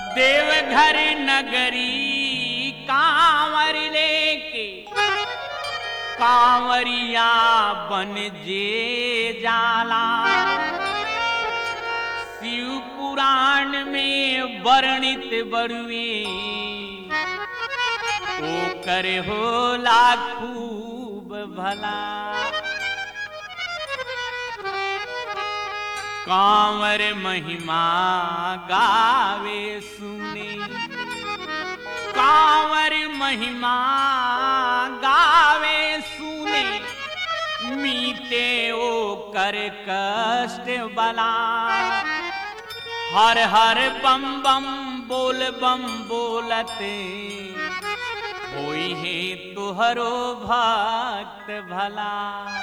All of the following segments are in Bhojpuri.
देवघर नगरी कांवर लेके कांवरिया बन जे जाला शिव पुराण में वर्णित बरुए ओ करे होला खूब भला कांवर महिमा गावे सुने कांवर महिमा गावे सुने मीते ओ कर कष्ट बला हर हर बम बम बोल बम बोलते होई है तुहरो भक्त भला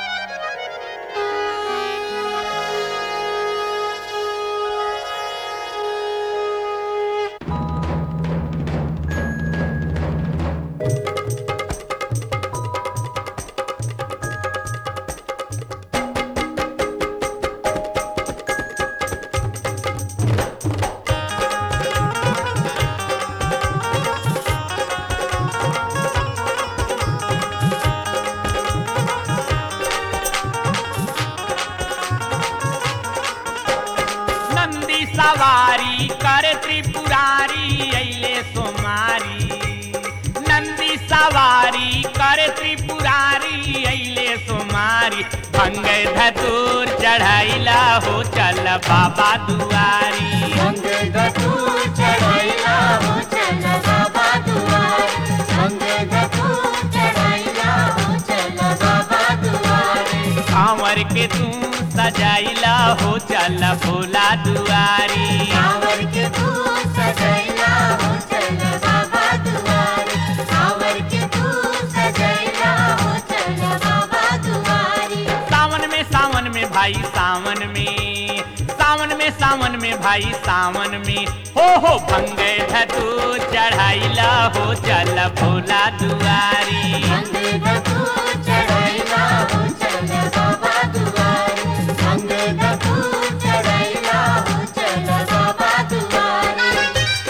नंदी सवारी कर त्रिपुरारी अइले सोमारी नंदी सवारी कर त्रिपुरारी अइले सोमारी भंग धतूर चढ़ाइला हो चल बाबा दुआरी संग धतूर चढ़ाइला हो चल बाबा दुआरे संग धतूर चढ़ाइला हो चल बाबा दुआरे कांवर के तू सजाइला हो चल भोला दुआरी कांवर के तू सजैला हो चल बाबा दुआरे कांवर के तू सजैला हो चल बाबा दुआरे सावन में सावन में भाई सावन में सावन में सावन में भाई सावन में हो हो भंग धतू चढ़ाइला हो चल भोला दुआरी संग धतूर चढ़ाइला हो चल बाबा दुआरे संग धतूर चढ़ाइला हो चल बाबा दुआरे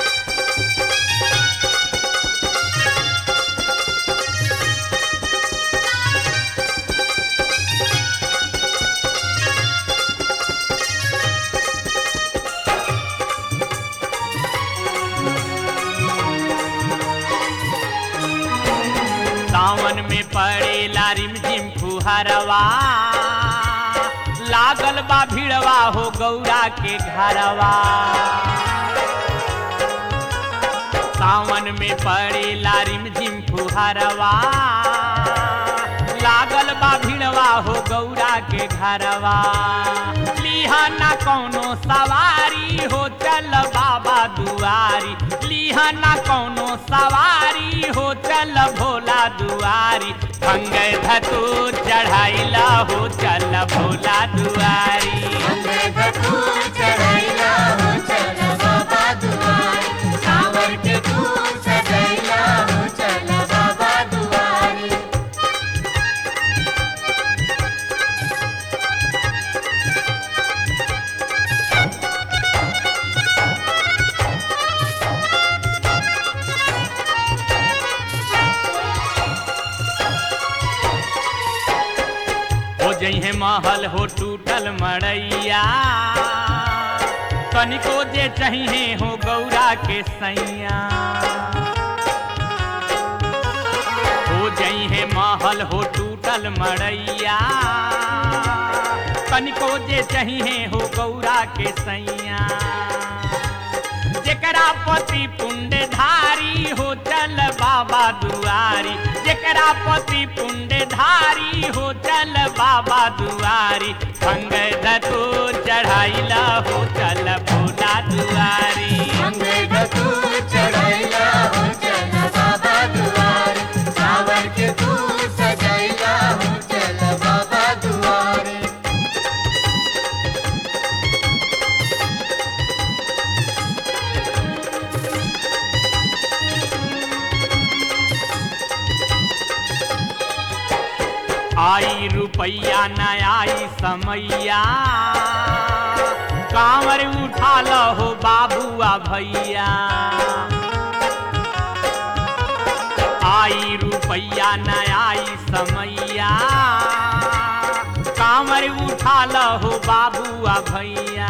सावन में पड़े लारिम झिम फुहरवा लागल बा भिड़वा हो गौरा के घरवा सावन में पड़े लारिम झिम फुहरवा लागल बा भिड़वा हो गौरा के घरवा लिहा ना कौनो सवारी हो चल बाबा दुआरी लिहा ना कौनो सवारी हो चल भोला दुआरी भंग धतू चढ़ाइला हो चल भोला दुआरी संग धतूर चढ़ाइला हो चल बाबा दुआरे कांवर के तू सजैला हो चल बाबा दुआरे हो जइहे महल हो टूटल मड़ैया कनिको जे चाहिए हो गौरा के सैया हो जइहे महल हो टूटल मड़ैया कनिको जे चाहिए हो गौरा के सैया जेकरा पति पुण्ड धारी हो चल बाबा दुआरी जेकरा पति पुण्ड धारी हो चल बाबा दुआरी भंग दतो चढ़ाइला हो चल भोला दुआरी संग धतूर चढ़ाइला हो चल बाबा दुआरे कांवर के तू सजैला हो चल बाबा दुआरे आई रुपैया न आई समैया कांवर उठा लो हो बाबुआ भैया आई रुपैया न आई समैया कांवर उठा लहो बाबुआ भैया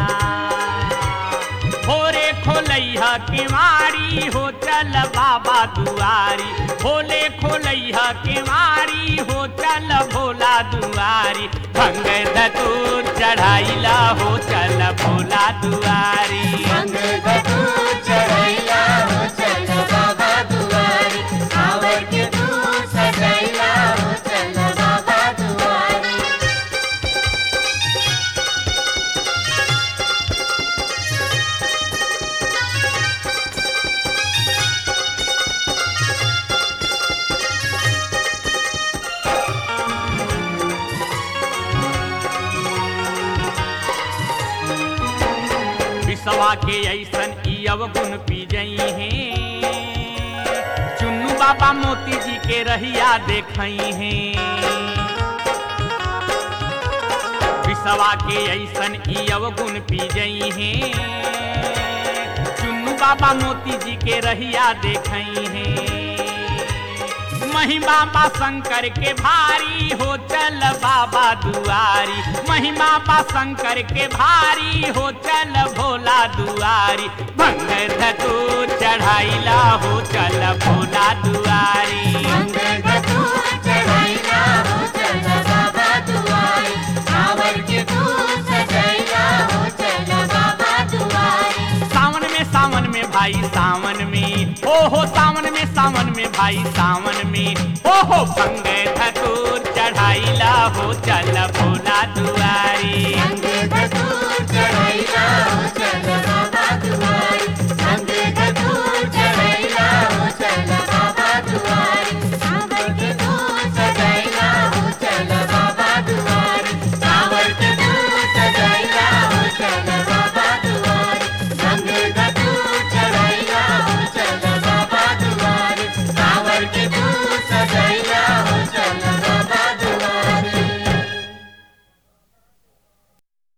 भोरे खोलैह केवारी हो चल बाबा दुआरी भोले खोलैह केवारी हो चल भोला दुआरी भंग धतूर चढ़ाइला हो चल भोला दुआरी अंग धतूर चढ़ैला हो चल बाबा दुआरी कांवर के तू सजैला हो चल बाबा दुआरी विसवा के ऐसन ई अवगुण पी जई हैं चुन्नू बाबा मोती जी के रहिया देखई हैं विसवा के ऐसन ई अवगुण पी जई हैं चुन्नू बाबा मोती जी के रहिया देखई हैं महिमा बा शंकर के भारी हो चल बाबा दुआरी महिमा बा शंकर के भारी हो चल भोला दुआरी भंग धतूर चढ़ाइला हो चल भोला दुआरी अंग धतूर चढ़ैला हो चल बाबा दुआरी कांवर के तू सजैला हो चल बाबा दुआरी सावन में सावन में भाई सावन में ओ हो सावन में सावन में भाई सावन में ओ हो भंग धतूर चढ़ाइला हो चल भोला